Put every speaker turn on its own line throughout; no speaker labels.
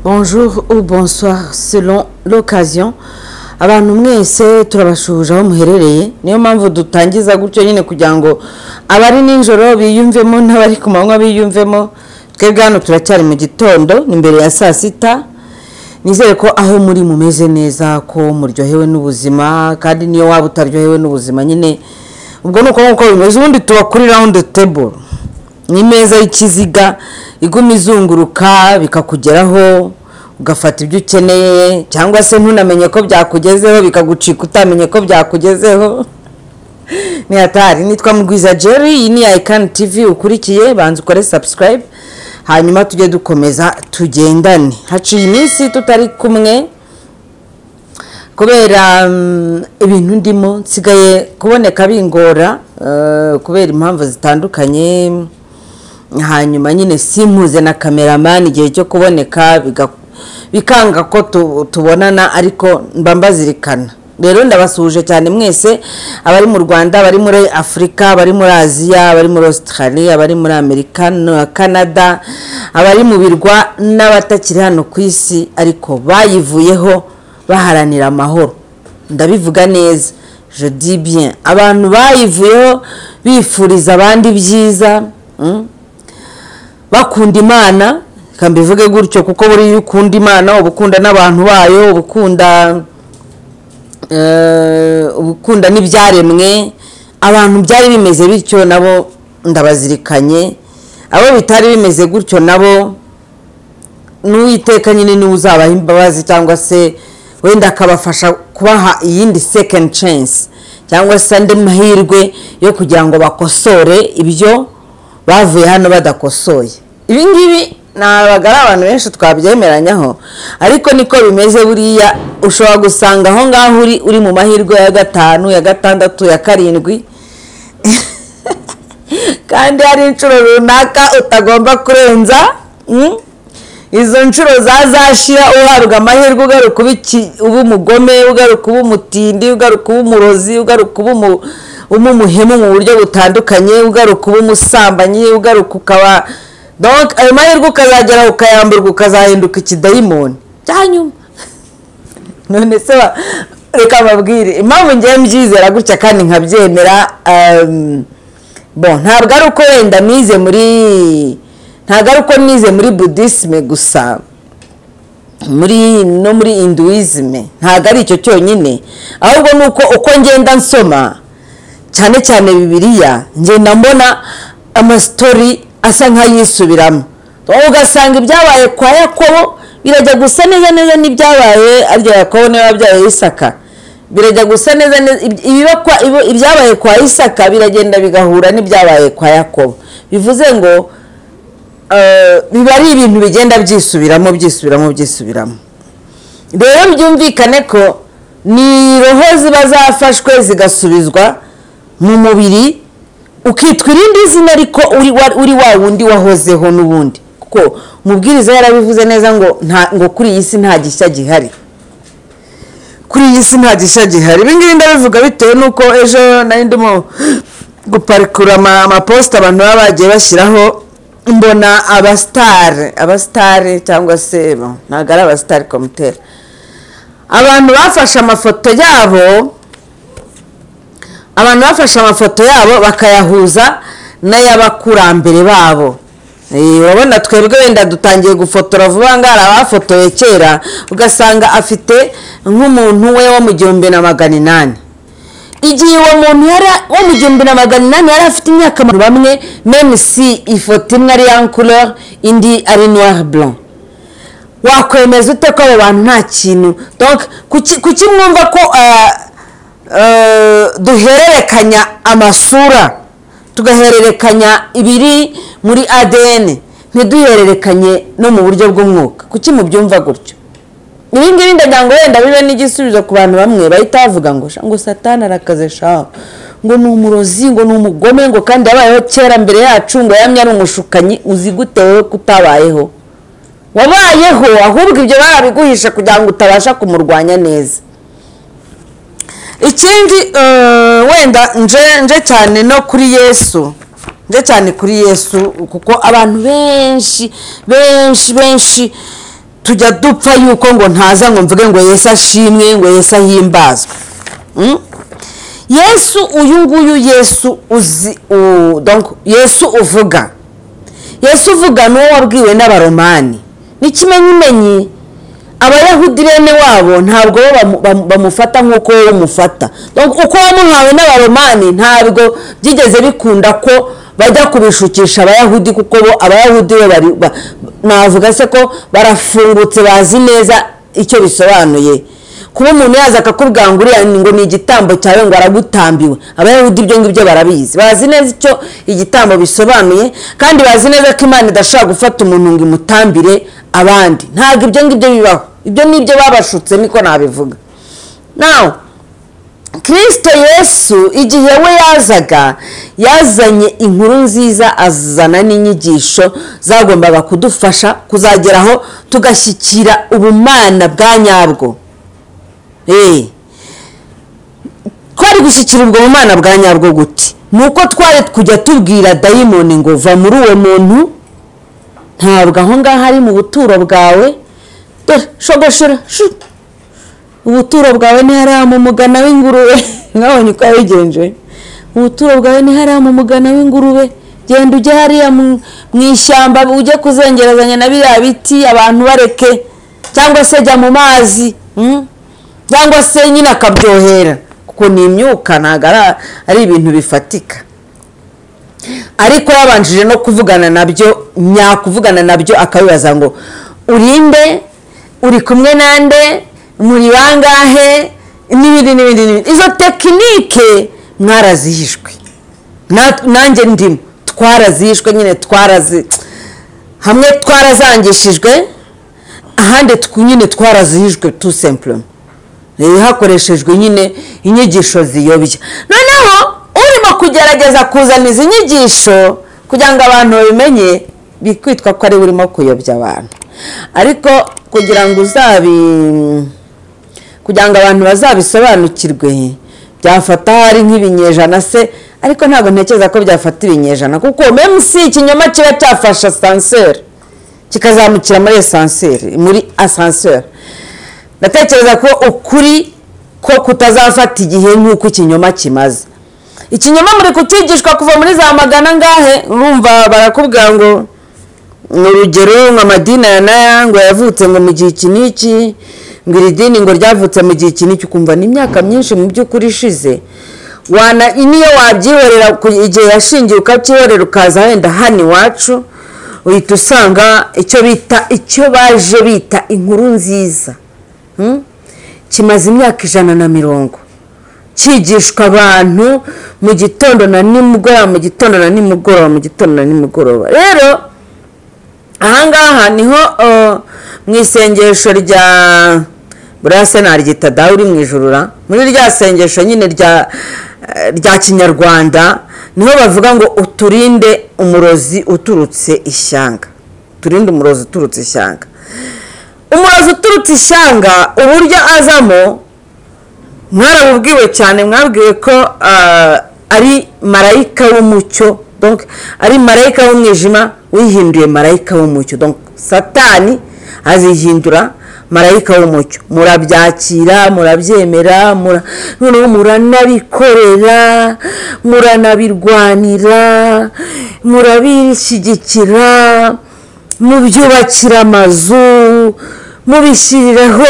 bonjour ou bonsoir selon l'occasion abantu mwese turabashuje aho muherereye niyo mpamvu dutangiza gutyo nyine kugira ngo abari nijoro biyumvemo n'abari ku manywa biyumvemo twebwe hano turacyari mu gitondo ni mbere ya saa sita nizere ko aho muri mumeze neza ko muryohewe n'ubuzima kandi niyo waba utaryohewe n'ubuzima nyine ubwo ni uko nk'uko bimeze ubundi tuba kuri rawundi teburo ni imeza y'ikiziga iguma izunguruka bikakugeraho ugafata ibyo ukeneye cyangwa se ntunamenye ko byakugezeho bikagucika utamenye ko byakugezeho ni hatari nitwa mugwiza jerry iyi ni ayikani tivi ukurikiye banza ukore sabusikarayibe hanyuma tujye dukomeza tugendane haciye iminsi tutari kumwe kubera ibintu ndimo nsigaye kuboneka bingora kubera impamvu zitandukanye hanyuma nyine simpuze na kameramani igihe cyo kuboneka bikanga ko tubonana ariko mba mbazirikana rero ndabasuhuje cyane mwese abari mu rwanda abari muri afurika abari muri aziya abari muri australia abari muri amerika na canada abari mu birwa n'abatakiri hano ku isi ariko bayivuyeho baharanira amahoro ndabivuga neza jodi bien abantu bayivuyeho bifuriza abandi byiza bakunda imana reka mbivuge gutyo kuko buriya iyo ukunda imana uba ukunda n'abantu bayo uba ukunda ubukunda n'ibyaremwe abantu byari bimeze bityo nabo ndabazirikanye abo bitari bimeze gutyo nabo n'uwiteka nyine niwe uzabaha imbabazi cyangwa se wenda akabafasha kubaha iyindi second chance cyangwa se andi mahirwe yo kugira ngo bakosore ibyo bavuye hano badakosoye ibingibi ntabwo ari abantu benshi twabyemeranyaho ariko niko bimeze buriya ushobora gusanga aho ngaho uri uri mu mahirwe ya gatanu ya gatandatu ya karindwi kandi hari inshuro runaka utagomba kurenza izo nshuro zazashira uhabwa amahirwe ugaruka uba umugome ugaruka uba umutindi ugaruka uba umurozi ugaruka uba umuhemu mu buryo butandukanye ugaruka uba umusambanyi ugaruka ukaba ayo mahirwe ukazagera ukayamburwa ukazahinduka ikidayimoni cyanyuma none se reka mbabwire impamvu ngiye mbyizera gutya kandi nkabyemera bo ntabwo ari uko wenda nize muri ntabwo ari uko nize muri budisime gusa muri no muri induwisime ntabwo ari icyo cyonyine ahubwo ni uko uko ngenda nsoma cyane cyane bibiriya ngenda mbona amasitori asa nk'ayisubiramo wowe ugasanga ibyabaye kwa yakobo birajya gusa neza neza n'ibyabaye arya yakobo niba byabaye isaka birajya gusa neza neza ibyabaye kwa isaka biragenda bigahura n'ibyabaye kwa yakobo bivuze ngo biba ari ibintu bigenda byisubiramo byisubiramo byisubiramo rero byumvikane ko ni roho ziba zafashwe zigasubizwa mu mubiri ukitwa irindi zina ariko uri wa wundi wahozeho n'ubundi kuko umubwiriza yarabivuze neza ngo ngo kuri iyi si nta gishya gihari kuri iyi si nta gishya gihari ibingibi ndabivuga bitewe n'uko ejo nari ndimo guparikura amaposita abantu baba bagiye bashyiraho mbona abasitari abasitari cyangwa se ntabwo ari abasitari komutera abantu bafashe amafoto yabo abantu bafashe amafoto yabo bakayahuza n'ay'abakurambere babo urabona twebwe wenda dutangiye gufotora vuba ngo hari abafotoye kera ugasanga afite nk'umuntu we wo mu gihumbi na magana inani igihe uwo muntu wo mu gihumbi na magana inani yari afite imyaka bamwe si ifoto imwe ari yankurore indi ari noir blanc wakwemeza ute ko abo bantu nta kintu kuki mwumva ko duhererekanya amasura tugahererekanya ibiri muri adn ntiduhererekanye no mu buryo bw'umwuka kuki mubyumva gutyo ibi ngibi ndagira ngo wenda bibe n'igisubizo ku bantu bamwe bahita bavuga ngo ngo satana arakaze shaho ngo ni umurozi ngo ni umugome ngo kandi yabayeho kera mbere yacu ngo yamye ari umushukanyi uzi gute wowe kutabayeho wabayeho ahubwo ibyo barabiguhisha kugira ngo utabasha kumurwanya neza ikindi wenda nje cyane no kuri yesu nje cyane kuri yesu kuko abantu benshi benshi benshi tujya dupfa yuko ngo ntaza ngo mvuge ngo yesu ashimwe ngo yesu ahimbazwe Mm? yesu uyu nguyu yesu uzi u- donc yesu uvuga yesu uvuga ni uwo wabwiwe n'abaromani n'ikimenyimenyi abayahudi bene wabo ntabwo bo bamu- bamu- bamufata nk'uko wowe umufata Donc, uko wamuhawe n'abaromani ntabwo byigeze bikunda ko bajya kubishukisha abayahudi kuko bo abayahudi bo bari ba- navuga se ko barafungutse bazi neza icyo bisobanuye kuba umuntu yaza akakubwira ngo uriya ngo ni igitambo cyawe ngo aragutambiwe abayahudi ibyo ngibyo barabizi bazi neza icyo igitambo bisobanuye kandi bazi neza ko imana idashobora gufata umuntu ngo imutambire abandi ntabwo ibyo ngibyo bibaho ibyo ni ibyo babashutse niko nabivuga nawe kirisito yesu igihe we yazaga yazanye inkuru nziza azana n'inyigisho zagombaga kudufasha kuzageraho tugashyikira ubumana bwa nyabwo Eh. twari gushyikira ubwo mu mwana bwa nyabwo gute ni uko twari kujya tubwira dayimoni ngo va muri uwo muntu ntabwo aho ngaho ari mu buturo bwawe dore shogoshora shu. ubuturo bwawe ntiharama umugana w'ingurube mwabonye uko yabigenje ubuturo bwawe ntiharama umugana w'ingurube genda ujye hariya mu mu ishyamba ujye kuzengerezanya na biriya biti abantu bareke cyangwa se jya mu mazi mm? cyangwa se nyine akabyohera kuko ni imyuka ntabwo ari- ari ibintu bifatika ariko yabanjije no kuvugana nabyo nyakuvugana nabyo akabibaza ngo urinde uri kumwe nande muri bangahe n'ibindi n'ibindi n'ibindi izo tekinike mwarazihishwe Na- nanjye ndimo twarazihishwe nyine twarazi hamwe twarazangishijwe ahandi tw- nyine twarazihijwe tu sempurema Eh, hakoreshejwe nyine inyigisho ziyobya noneho urimo kugerageza kuzana izi nyigisho kugira ngo abantu babimenye bikwitwa ko ari we urimo kuyobya abantu ariko kugira ngo uzabi kugira ngo abantu bazabisobanukirwe byafata hari nk'ibinyejana se ariko ntabwo ntekereza ko byafata ibinyejana kuko memu si ikinyoma kiba cyafashe asanseri kikazamukira muri esanseri muri asanseri ndatekereza ko ukuri ko kutazafata igihe nk'uko ikinyoma kimaze ikinyoma muri kukigishwa kuva muri za magana ngahe urumva barakubwira ngo ni urugero nka madina ya naya ngo yavutse ngo mu gihe iki n'iki ngo iri dini ngo ryavutse mu gihe iki n'iki ukumva ni imyaka myinshi mu by'ukuri ishize wana niyo wabyihorera ku- igihe yashingiye ukabyihorera ukaza wenda hano iwacu uhita usanga icyo bita icyo baje bita inkuru nziza Hmm? kimaze imyaka ijana na mirongo cyigishwa abantu mu gitondo na nimugoroba mu gitondo na nimugoroba mu gitondo na nimugoroba rero ahangaha niho uh, mu isengesho rya buriya se naryita dawe uri mu ijuru ra muri rya sengesho nyine rya eh, rya kinyarwanda niho bavuga ngo uturinde umurozi uturutse ishyanga turinde umurozi uturutse ishyanga umurozi uturutse ishyanga uburyo azamo mwarabubwiwe cyane mwabwiwe ko ah, ari marayika w'umucyo donc ari marayika w'umwijima wihinduye marayika w'umucyo donc satani azihindura marayika w'umucyo murabyakira murabyemera mura- noneho muranabikorera muranabirwanira murabishyigikira mubyubakira amazu mubishyiriraho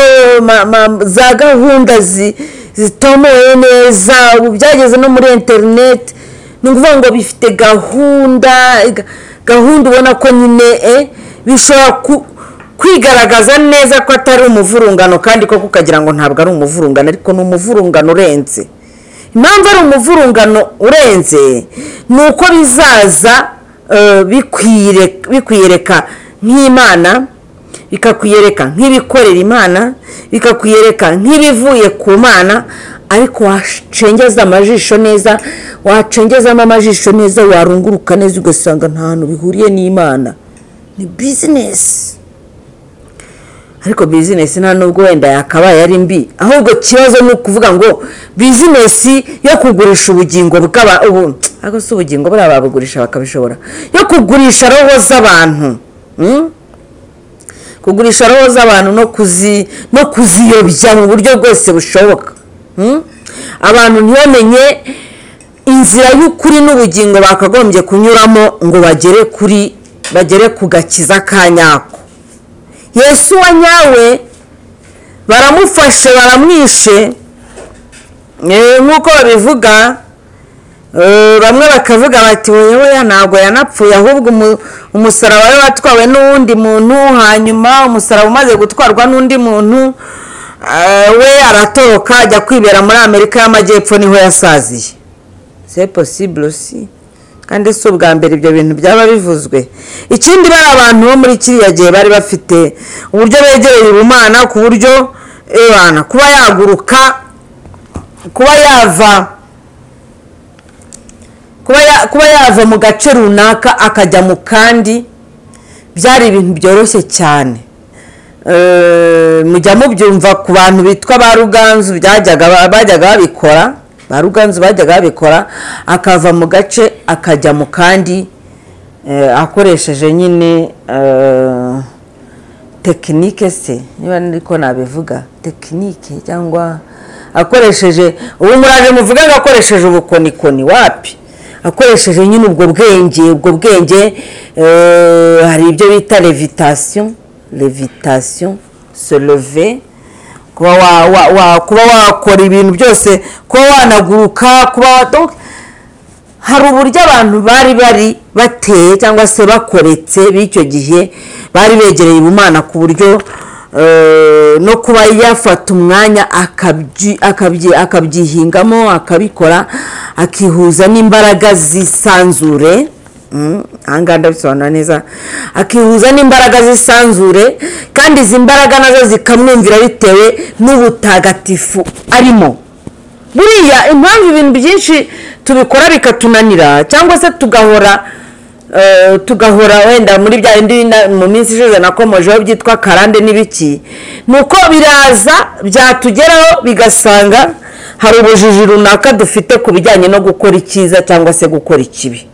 ma- ma- za gahunda zi- zitomoye neza ubu byageze no muri interineti ni ukuvuga ngo bifite gahunda ga- gahunda ubona ko nyine eh, bishobora ku- kwigaragaza neza ko atari umuvurungano kandi koko ukagira ngo ntabwo ari umuvurungano ariko ni umuvurungano urenze impamvu ari umuvurungano urenze ni uko bizaza eh, bikwire- bikwiyereka nk'imana bikakwiyereka nk'ibikorera imana bikakwiyereka nk'ibivuye ku mana ariko wacengeza amajisho neza wacengezamo amajisho neza warunguruka neza ugasanga nta hantu bihuriye n'imana ni bizinesi ariko bizinesi nta nubwo wenda yakabaye ari mbi ahubwo ikibazo ni ukuvuga ngo bizinesi yo kugurisha ubugingo bw'aba ubu ariko si ubugingo buriya babugurisha bakabishobora yo kugurisha roho z'abantu mm? kugurisha roho z'abantu no kuzi no kuziyobya mu buryo bwose bushoboka Hmm? abantu ntibamenye inzira y'ukuri n'ubugingo bakagombye kunyuramo ngo bagere kuri bagere ku gakiza ka nyako yesu wa nyawe baramufashe baramwishe Eh, nk'uko babivuga eh, bamwe bakavuga bati wewe ntabwo yanapfuye ahubwo umu- umusaraba we watwawe n'uwundi muntu hanyuma umusaraba umaze gutwarwa n'undi muntu eh, we aratoroka ajya kwibera muri amerika y'amajyepfo niho yasaziye c'est possible si kandi si ubwa mbere ibyo bintu byaba bivuzwe ikindi bari abantu bo muri kiriya gihe bari bafite uburyo begereye ubumana ku buryo ebana kuba yaguruka kuba yava kuba ya- kuba yava mu gace runaka akajya mu kandi byari ibintu byoroshye cyane Eh, mujya mubyumva ku bantu bitwa ba ruganzu byajyaga ba- bajyaga babikora ba ruganzu bajyaga babikora akava mu gace akajya mu kandi eh, akoresheje nyine eh, tekinike se niba niko nabivuga tekinike cyangwa akoresheje ubu muraje muvuge ngo akoresheje ubukonikoni wapi akoresheje nyine ubwo bwenge ubwo bwenge eh, hari ibyo bita levitasiyo levitasiyo se leve kuba wa- wa- wa- kuba wakora ibintu byose kuba wanaguruka kuba wa- donc hari uburyo abantu bari bari bateye cyangwa se bakoretse b'icyo gihe bari begereye ubumana ku buryo eh, no kuba yafata umwanya akabyi- akabyi- akabyihingamo akabikora akihuza n'imbaraga zisanzure Mm, aha ngaha ndabisobanura neza akihuza n'imbaraga z'isanzure kandi izi mbaraga nazo zikamwumvira bitewe n'ubutagatifu arimo buriya impamvu ibintu byinshi tubikora bikatunanira cyangwa se tugahora eh, tugahora wenda muri bya bindi na- mu minsi ishize nakomojeho byitwa karande n'ibiki ni uko biraza byatugeraho bigasanga hari ubujiji runaka dufite ku bijyanye no gukora icyiza cyangwa se gukora ikibi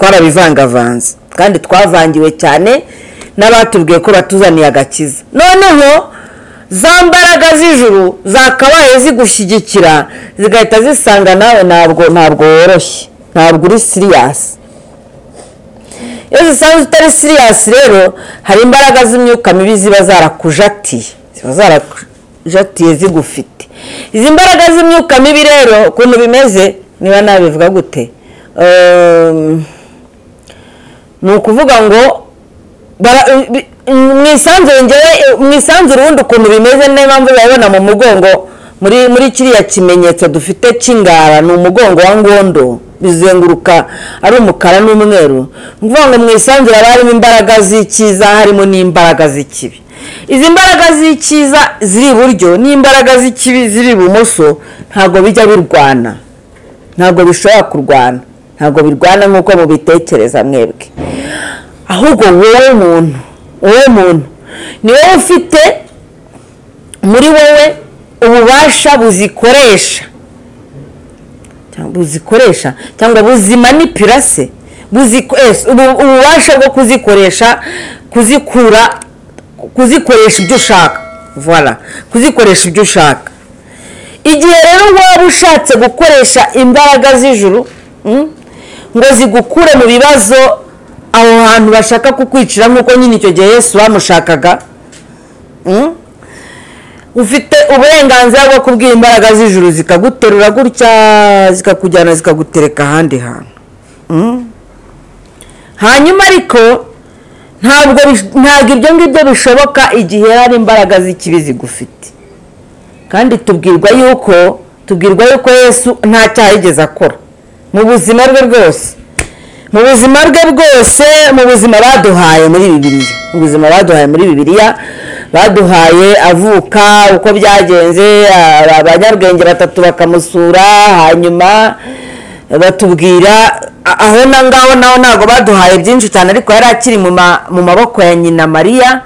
twarabivangavanze kandi twavangiwe cyane n'abatubwiye ko batuzaniye agakiza noneho za mbaraga z'ijuru zakabaye zigushyigikira zigahita zisanga nawe ntabwo ntabwo woroshye ntabwo uri siriyasi iyo zisanzwe utari siriyasi rero hari imbaraga z'imyuka mibi ziba zarakujatiye ziba zarakujatiye zigufite izi mbaraga z'imyuka mibi rero ukuntu bimeze niba nabivuga gute Ehm, ni ukuvuga ngo bara- bi- mu isanzure ngewe mu isanzure ubundi ukuntu bimeze niyo mpamvu urabibona mu mugongo muri muri kiriya kimenyetso dufite cy'ingara ni umugongo wa ngondo bizenguruka ari umukara n'umweru ni ukuvuga ngo mu isanzure haba harimo imbaraga z'icyiza harimo n'imbaraga z'ikibi izi mbaraga z'icyiza ziri iburyo n'imbaraga z'ikibi ziri ibumoso ntabwo bijya birwana ntabwo bishobora kurwana ntabwo birwana nk'uko mubitekereza mwebwe ahubwo wowe muntu wowe muntu ni wowe ufite muri wowe ububasha buzikoresha cyangwa buzikoresha cyangwa buzimanipira se buziko- ese, ubu- ububasha bwo kuzikoresha kuzikura kuzikoresha ibyo ushaka voila kuzikoresha ibyo ushaka igihe rero waba ushatse gukoresha imbaraga z'ijuru mm, ngo zigukure mu bibazo aho hantu bashaka kukwicira nk'uko nyine icyo gihe yesu bamushakaga mm, ufite uburenganzira bwo kubwira imbaraga z'ijuru zikaguterura gutya zikakujyana zikagutereka ahandi hantu Mm. hanyuma ariko ntabwo bish- ntabwo ibyo ngibyo bishoboka igihe hari imbaraga z'ikibi zigufite kandi tubwirwa yuko tubwirwa yuko yesu nta cyaha yigeze akora mu buzima bwe bwose mu buzima bwe bwose mu buzima baduhaye muri bibiliya mu buzima baduhaye muri bibiliya baduhaye avuka uko byagenze aba- abanyabwenge batatu bakamusura hanyuma batubwira a- aho na ngaho naho ntabwo baduhaye byinshi cyane ariko yari akiri mu ma- mu maboko ya nyina mariya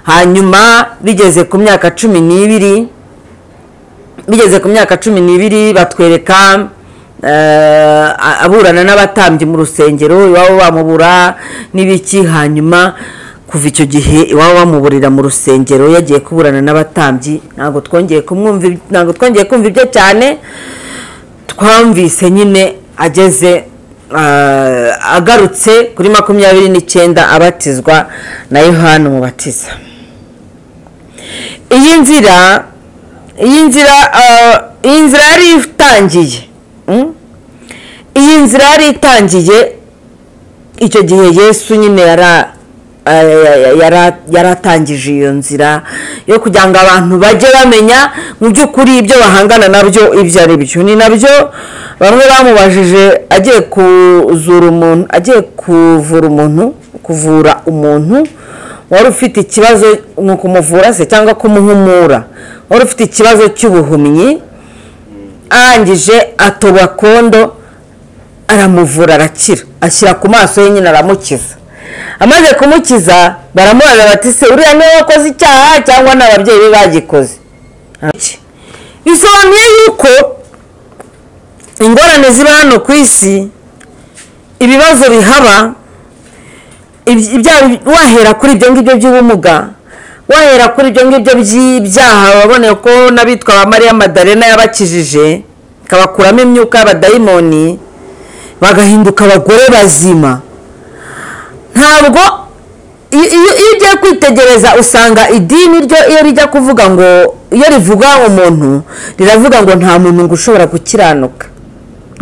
hanyuma bigeze ku myaka cumi n'ibiri bigeze ku myaka cumi n'ibiri batwereka eh, aburana n'abatambyi mu rusengero iwabo bamubura n'ibiki hanyuma kuva icyo gihe iwaba wamuburira mu rusengero yagiye kuburana n'abatambyi ntabwo twongeye kumwumva ib- ntabwo twongeye kumva ibyo cyane twamvise nyine ageze ah, agarutse kuri makumyabiri n'icyenda abatizwa na yohani umubatiza iyi nzira iyi nzira ah, iyi nzira yari itangiye mm? iyi nzira yari itangiye icyo gihe yesu nyine yara eh, yara- yaratangije iyo nzira yo kugira ngo abantu bajye bamenya mu by'ukuri ibyo bahangana nabyo ibyo ari byo ni nabyo bamwe bamubajije agiye kuzura umuntu agiye kuvura umuntu kuvura umuntu wari ufite ikibazo ni ukumuvura se cyangwa kumuhumura wari ufite ikibazo cy'ubuhumyi arangije atoba kondo aramuvura arakira ashyira ku maso ye nyine aramukiza amaze kumukiza baramubaza bati se uriya niwe wakoze icyaha cyangwa ni ababyeyi be bagikoze Iki. bisobanuye yuko ingorane ziba hano ku isi ibibazo bihaba iby- ibyaha wahera kuri ibyo ngibyo by'ubumuga wahera kuri ibyo ngibyo by'ibyaha waboneye ko n'abitwa ba mariya madarena yabakijije ikabakuramo imyuka y'abadayimoni bagahinduka abagore bazima ntabwo iyo iyo- iyo ugiye kwitegereza usanga idini ryo iyo rijya kuvuga ngo iyo rivuga umuntu riravuga ngo nta muntu ngo ushobora gukiranuka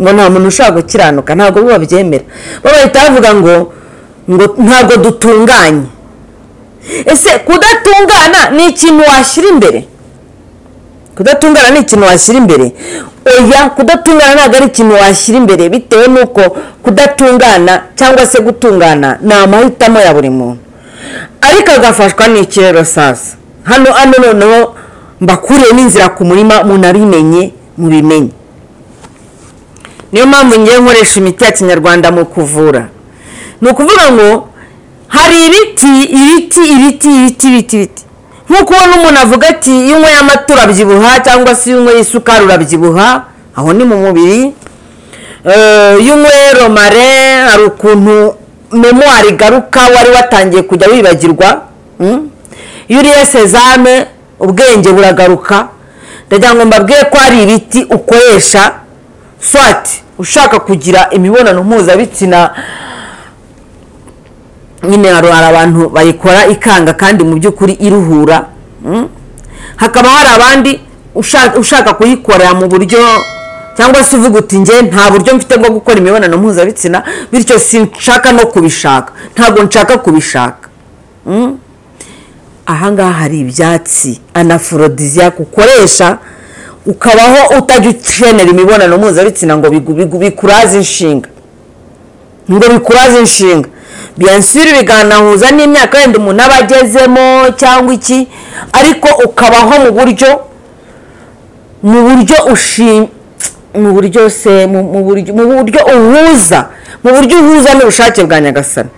ngo nta muntu ushobora gukiranuka ntabwo bo babyemera bo bahita bavuga ngo ngo ntabwo dutunganye ese kudatungana ni ikintu washyira imbere kudatungana ni ikintu washyira imbere oya kudatungana ntabwo ari ikintu washyira imbere bitewe n'uko kudatungana cyangwa se gutungana ni amahitamo ya buri muntu ariko agafashwa n'iki rero sasa hano hano noneho mbakuriye n'inzira ku murima munabimenye mubimenye niyo mpamvu ngiye nkoresha imiti ya kinyarwanda mu kuvura ni ukuvuga ngo hari ibiti ibiti ibiti ibiti ibiti ibiti nk'uko ubona umuntu avuga ati iyo unyweye amata urabyibuha cyangwa se iyo unyweye isukari urabyibuha aho ni mu mubiri Eh, iyo unyweye romare hari ukuntu memuwari igaruka wari watangiye kujya wibagirwa mm? iyo uriye sezame ubwenge buragaruka ndagira ngo mbabwiye ko hari ibiti ukoresha swati ushaka kugira imibonano mpuzabitsina nyine hari hari abantu bayikora ikanga kandi mu by'ukuri iruhura mm? hakaba hari abandi usha- ushaka kuyikorera mu buryo cyangwa se uvuga uti njye nta buryo mfite bwo gukora imibonano mpuzabitsina bityo sinshaka no kubishaka ntabwo nshaka kubishaka Mm? ahangaha hari ibyatsi anaforodisiya ukoresha ukabaho utajya ukenera imibonano mpuzabitsina ngo bigu- bigu- bikuraze inshinga ngo bikuraze inshinga biyansiri biganahuza n'imyaka wenda umuntu aba agezemo cyangwa iki ariko ukabaho mu buryo mu buryo ushi mu buryo se mu mu buryo mu buryo uhuza mu buryo uhuza n'ubushake bwa nyagasani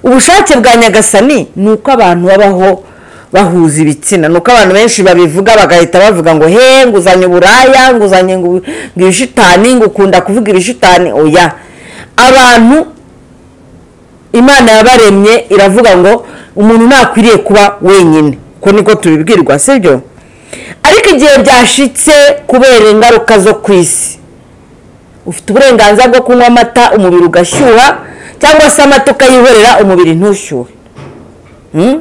ubushake bwa nyagasani ni uko abantu babaho bahuza ibitsina ni uko abantu benshi babivuga bagahita bavuga ngo he nguzanye uburaya nguzanye ngo ngo ibishitani ngo ukunda kuvuga ibishitani oya abantu imana yabaremye iravuga ngo umuntu ntakwiriye kuba wenyine uko niko tubibwirwa sibyo ariko igihe byashitse kubera ingaruka zo ku isi ufite uburenganzira bwo kunywa amata umubiri ugashyuha cyangwa se amata ukayihorera umubiri ntushyuhe Mm?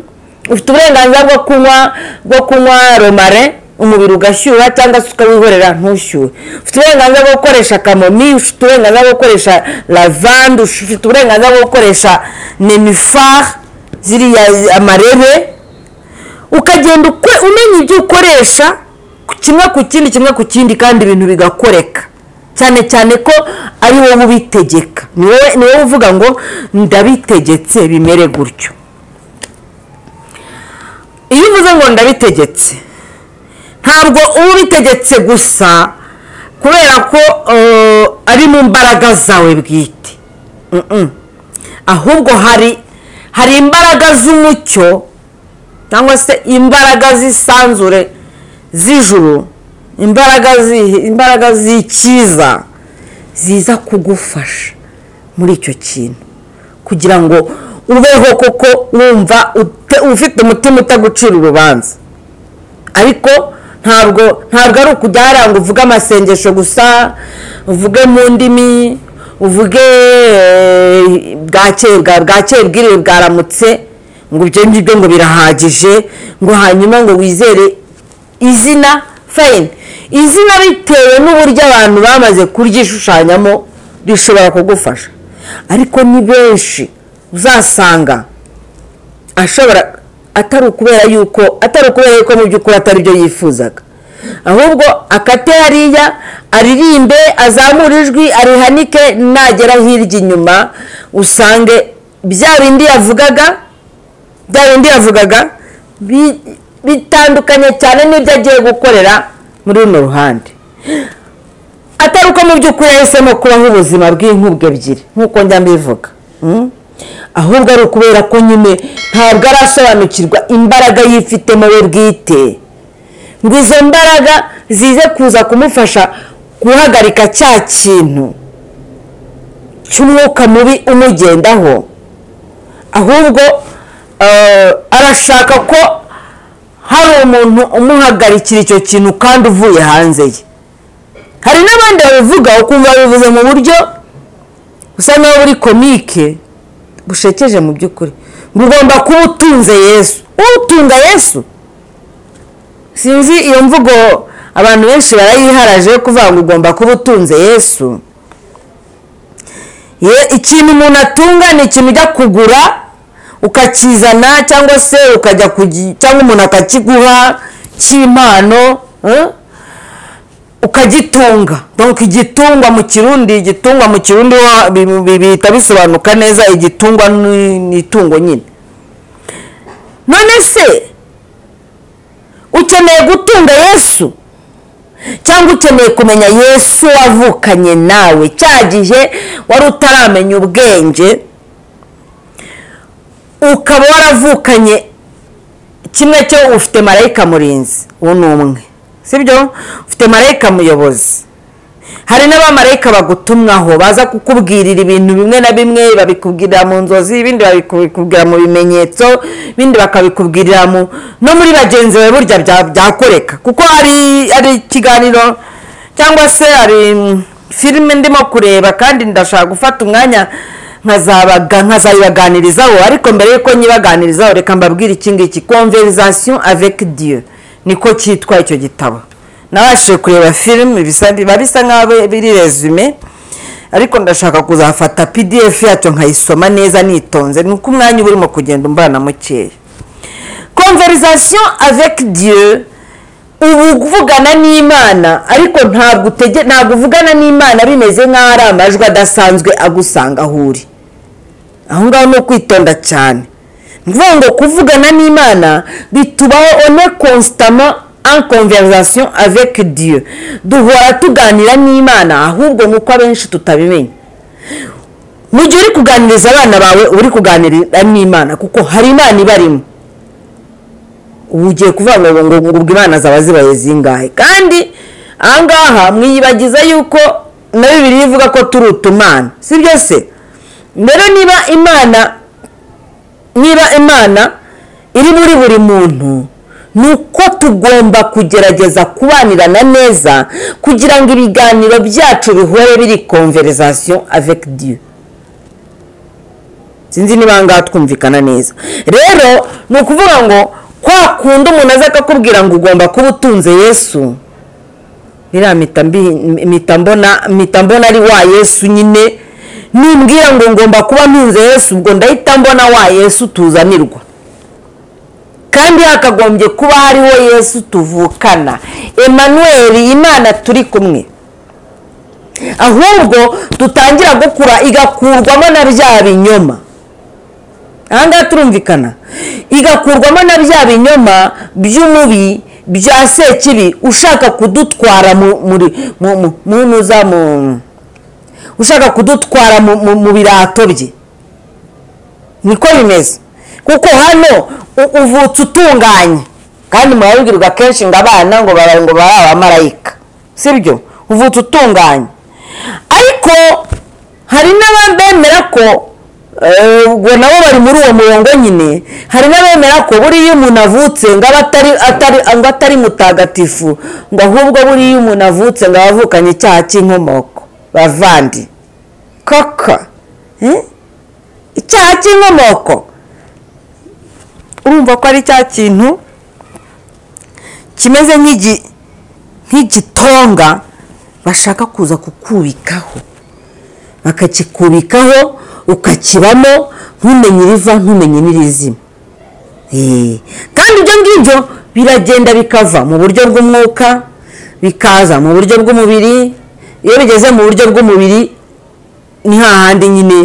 ufite uburenganzira bwo kunywa bwo kunywa romare umubiri ugashyuha cyangwa se ukawihorera ntushyuhe ufite uburenganzira bwo gukoresha kamomi ufite uburenganzira bwo gukoresha lavande ufite uburenganzira bwo gukoresha nemifar ziriya amarebe ukagenda uko- umenya ibyo ukoresha ku- kimwe ku kindi kimwe ku kindi kandi ibintu bigakoreka cyane cyane ko ari wowe ubitegeka ni wowe- ni wowe uvuga ngo ndabitegetse bimere gutyo iyo uvuze ngo ndabitegetse ntabwo uba ubitegetse gusa kubera ko eh, ari mu mbaraga zawe bwite Mm-mm. ahubwo hari hari imbaraga z'umucyo cyangwa se imbaraga z'isanzure z'ijuru imbaraga zi- imbaraga z'icyiza ziza kugufasha muri icyo kintu kugira ngo ubeho kuko wumva ute- ufite umutima utagucira urubanza ariko ntabwo ntabwo ari ukujya haranga uvuge amasengesho gusa uvuge mu ndimi uvuge eh, bwa kera bwa kera bwiriwe bwaramutse ngo ibyo ngibyo ngo birahagije ngo hanyuma ngo wizere izina fayini izina bitewe n'uburyo abantu bamaze kuryishushanyamo rishobora kugufasha ariko ni benshi uzasanga ashobora atari ukubera yuko atari ukubera yuko mu by'ukuri atari byo yifuzaga ahubwo akate hariya aririmbe azamure ijwi arihanike nagera hirya inyuma usange bya bindi yavugaga bya bindi yavugaga bi- bitandukanye cyane n'ibyo agiye gukorera muri runo ruhande atari uko mu by'ukuri yahisemo kubaho ubuzima bw'inkubwe ebyiri nk'uko njya mbivuga Mm? ahubwo ari ukubera ko nyine ntabwo arasobanukirwa imbaraga yifitemo we bwite ngo izo mbaraga zize kuza kumufasha guhagarika cya kintu cy'umwuka mubi umugendaho ahubwo eh, arashaka ko hari umuntu umuhagarikira icyo kintu kandi uvuye hanze ye hari n'abandi babivuga ukumva bivuze mu buryo busa naho buri komike bushekeje mu by'ukuri ngo ugomba kuba utunze yesu utunga yesu sinzi iyo mvugo abantu benshi barayiharaje yo kuvuga ngo ugomba kuba utunze yesu Ye- ikintu umuntu atunga ni ikintu ujya kugura ukakizana cyangwa se ukajya kugi- cyangwa umuntu akakiguha cy'impano eh? ukagitunga donc igitungwa mu kirundi igitungwa mu kirundi ho bi- bi- bihita bisobanuka neza igitungwa ni ni itungo nyine none se ukeneye gutunga yesu cyangwa ukeneye kumenya yesu wavukanye nawe cya gihe wari utaramenya ubwenge ukaba waravukanye kimwe cyo ufite marayika murinzi uwo ni umwe sibyo ufite marayika muyobozi hari n'abamarayika bagutumwaho baza kukubwirira ibintu bimwe na bimwe babikubwirira mu nzozi ibindi babikubwira mu bimenyetso ibindi bakabikubwirira mu no muri bagenzi bawe burya bya- byakoreka kuko hari hari ikiganiro cyangwa se hari mm, filime ndimo kureba kandi ndashaka gufata umwanya nkazabaga nkazayibaganirizaho ariko mbere y'uko nyibaganirizaho reka mbabwire iki ngiki conversation avec dieu niko cyitwa icyo gitabo nabashije kureba filime bisa- biba bisa nk'aho biri resume ariko ndashaka kuzafata pdf yacyo nkayisoma neza nitonze ni uko umwanya uba urimo kugenda umbana mukeya conversation avec dieu ubu kuvugana n'imana ariko ntabwo utege ntabwo uvugana n'imana bimeze nk'aho ari amajwi adasanzwe agusanga aho uri aho ngaho ni ukwitonda cyane ni ukuvuga ngo kuvugana n'imana bitubaho one konsitama en conversation avec dieu duhora tuganira n'imana ahubwo ni uko abenshi tutabimenya mu gihe uri kuganiriza abana bawe uba uri kuganira n'imana kuko hari imana ibarimo ubu ugiye kuvuga ngo ngo ngo ubwo imana zaba zibaye zingahe kandi ahangaha mwiyibagiza yuko na bibiri ivuga ko turi utumana si byo se rero niba imana niba imana iri muri buri muntu ni uko tugomba kugerageza kubanirana neza kugira ngo ibiganiro byacu bihore biri conversation avec dieu sinzi niba aha ngaha twumvikana neza rero ni ukuvuga ngo kwa kundi umuntu aza akakubwira ngo ugomba kuba utunze yesu iriya mpita mbi- mpita mbona mpita mbona ari wa yesu nyine numbwira ngo ngomba kuba ntunze yesu ubwo ndahita mbona wa yesu tuzanirwa kandi hakagombye kuba hariho yesu tuvukana Emmanuel imana turi kumwe ahubwo dutangira gukura igakurwamo na bya binyoma ahangaha turumvikana igakurwamo na bya binyoma by'umubi bya sekibi ushaka kudutwara mu muri- mu- mu- mu- mu za mu- ushaka kudutwara mu- mu- mu birato bye niko bimeze kuko hano u- uvutse utunganye kandi murabibwirwa kenshi ngo abana ngo baba ngo baba abamarayika sibyo uvutse utunganye ariko hari n'abemera ko Eh, ubwo nabo bari muri uwo murongo nyine hari n'abemera ko buriya iyo umuntu avutse ngo aba atari atari ngo atari mutagatifu ngo ahubwo buriya iyo umuntu avutse ngo aba avukanye icyaha cy'inkomoko bavandi koko Eh? icyaha cy'inkomoko urumva ko ari cya kintu kimeze nk'igi- nk'igitonga bashaka kuza kukubikaho bakakikubikaho ukakibamo ntumenye iriva ntumenye n'irizima Eh, kandi ibyo ngibyo biragenda bikava mu buryo bw'umwuka bikaza mu buryo bw'umubiri iyo bigeze mu buryo bw'umubiri ni hahandi nyine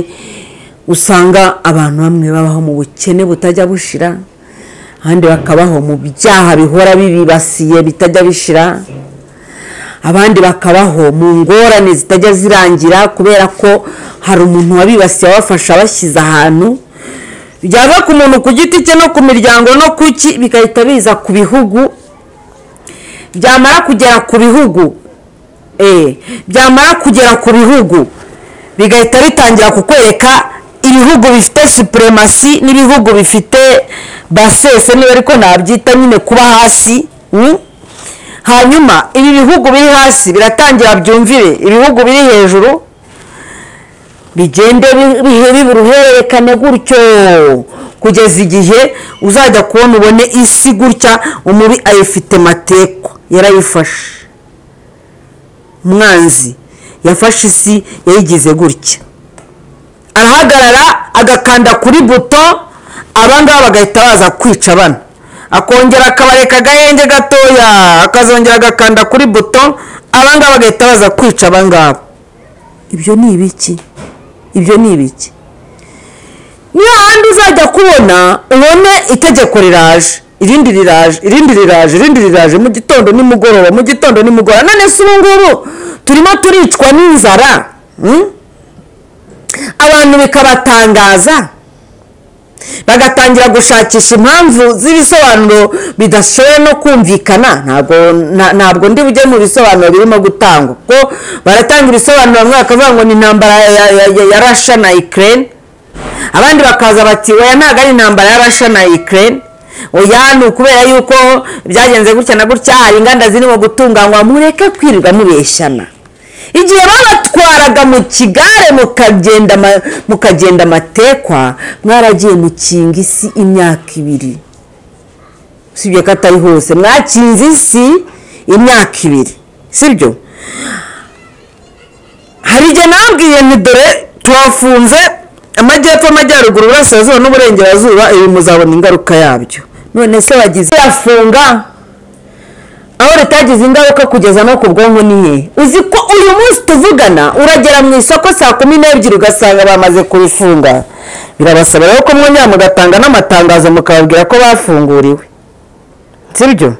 usanga abantu bamwe babaho mu bukene butajya bushira ahandi bakabaho mu byaha bihora bibibasiye bitajya bishira abandi bakabaho mu ngorane zitajya zirangira kubera ko hari umuntu wabibasiye abafasha abashyize ahantu byava ku muntu ku giti cye no ku miryango no ku ki bigahita biza ku bihugu byamara kugera ku bihugu eh, byamara kugera ku bihugu bigahita bitangira kukwereka ibihugu bifite supremasi n'ibihugu bifite basese niba ariko nabyita nyine kuba hasi mm? hanyuma ibi bihugu biri hasi biratangira byumvire ibihugu biri hejuru bigende bi- bi- biba uruhererekane gutyo kugeza igihe uzajya kubona ubone isi gutya umubi ayifite matekwa yarayifashe umwanzi yafashe isi yayigize gutya arahagarara agakanda kuri buto abangaba bagahita baza kwica bano akongera akabareka agahenge gatoya akazongera agakanda kuri buto abangaba bagahita baza kwica abangaba ibyo ni ibiki ibyo ni ibiki ni hahandi uzajya kubona ubone itegeko riraje irindi riraje irindi riraje irindi riraje mu gitondo nimugoroba mu gitondo nimugoroba none se ubu ngubu turimo turicwa n'inzara hmm? abantu bikabatangaza bagatangira gushakisha impamvu z'ibisobanuro bidashoboye no kumvikana ntabwo na- ntabwo ndi bujye mu bisobanuro birimo gutangwa kuko baratanga ibisobanuro bamwe bakavuga ngo ni intambara ya, ya, ya, ya, ya rasha na ukraine abandi bakaza bati oya ntabwo ari intambara ya rasha na ukraine oya ni ukubera yuko byagenze gutya na gutya hari inganda zirimo gutunganywa mureke kwirirwa mubeshyana igihe babatwaraga mu kigare mukagenda ama- mukagenda amatekwa mwaragiye mukinga isi imyaka ibiri usibye ko atari hose mwakinze isi imyaka ibiri sibyo hari igihe nabwiye nti dore tuhafunze amajyepfo amajyaruguru burasirazuba n'uburengerazuba ibi muzabona ingaruka yabyo none se wagize yafunga aho ritagize ingaruka kugeza no ku bwonko niye uzi ko uyu munsi tuvugana uragera mu isoko saa kumi n'ebyiri ugasanga bamaze kurifunga birabasaba rero ko mwongera mugatanga n'amatangazo mukababwira ko bafunguriwe sibyo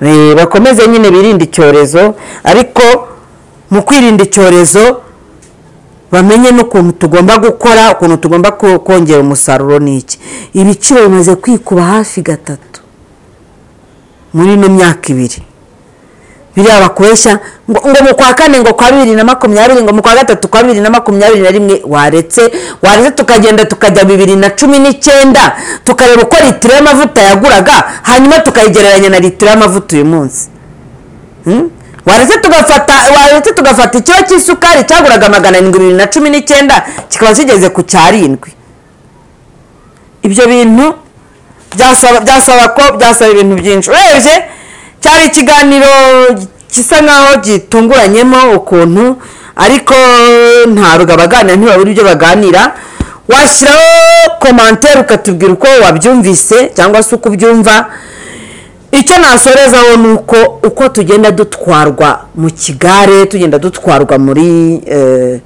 Eh, bakomeze nyine birinde icyorezo ariko mu kwirinda icyorezo bamenye n'ukuntu tugomba gukora ukuntu tugomba ko- kongera umusaruro ni iki ibiciro bimaze kwikuba hafi gatatu muri ino myaka ibiri biriya bakoresha ngo ngo mu kwa kane ngo kwa bibiri na makumyabiri ngo mu kwa gatatu kwa bibiri na makumyabiri na rimwe waretse waretse tukagenda tukajya bibiri na cumi n'icyenda tukareba uko litiro y'amavuta yaguraga hanyuma tukayigereranya na litiro y'amavuta uyu munsi Hmm? waretse tugafata waretse tugafata ikiro cy'isukari cyaguraga magana arindwi bibiri na cumi n'icyenda kikaba kigeze ku cyarindwi ibyo bintu byasaba byasaba ko byasaba ibintu byinshi urebye cyari ikiganiro gisa nkaho gitunguranyemo ukuntu ariko nta rugabaganira ntibabura ibyo baganira washyiraho komantere ukatubwira uko wabyumvise cyangwa se uko ubyumva icyo nasorezaho ni uko uko tugenda dutwarwa mu kigare tugenda dutwarwa muri eh,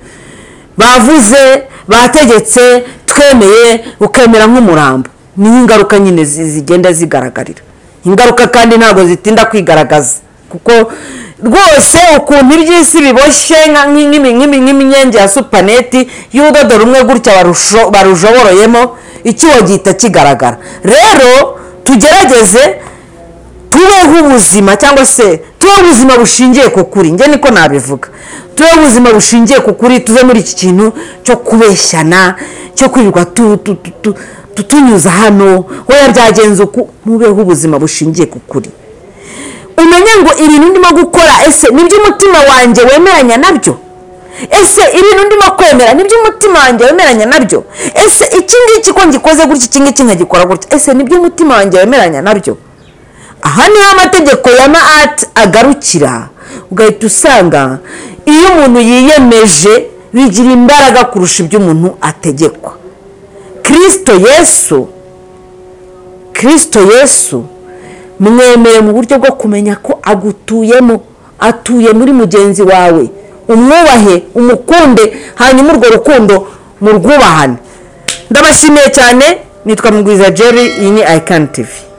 bavuze bategetse twemeye ukemera nk'umurambo niyo ingaruka nyine zi- zigenda zigaragarira ingaruka kandi ntabwo zitinda kwigaragaza kuko rwose ukuntu iby'isi biboshye nka- nk'imi- nk'imi- nk'imyenge ya supaneti y'urudodo rumwe gutya barusho- barujoboroyemo ikiwo gihita kigaragara rero tugerageze tubeho ubuzima cyangwa se tubeho ubuzima bushingiye ku kuri njye niko nabivuga tubeho ubuzima bushingiye ku kuri tuve muri iki kintu cyo kubeshyana cyo kwirirwa tu- tu- tu- tu- tutunyuza hano weya byagenze uku mubeho ubuzima bushingiye ku kuri umenye ngo ibintu ndimo gukora ese nibyo umutima wanjye wemeranya nabyo ese ibintu ndimo kwemera nibyo umutima wanjye wemeranya nabyo ese iki ngiki ko ngikoze gutya iki ngiki nkagikora gutya ese nibyo umutima wanjye wemeranya nabyo aha niho amategeko ya maati agarukira ugahita usanga iyo umuntu yiyemeje bigira imbaraga kurusha ibyo umuntu ategekwa kirisito yesu kirisito yesu mwemeye mu buryo bwo kumenya ko agutuyemo atuye muri mugenzi wawe umwubahe umukunde hanyuma urwo rukundo murwubahane ndabashimiye cyane nitwa mugwiza jerry iyi ni ayikani tivi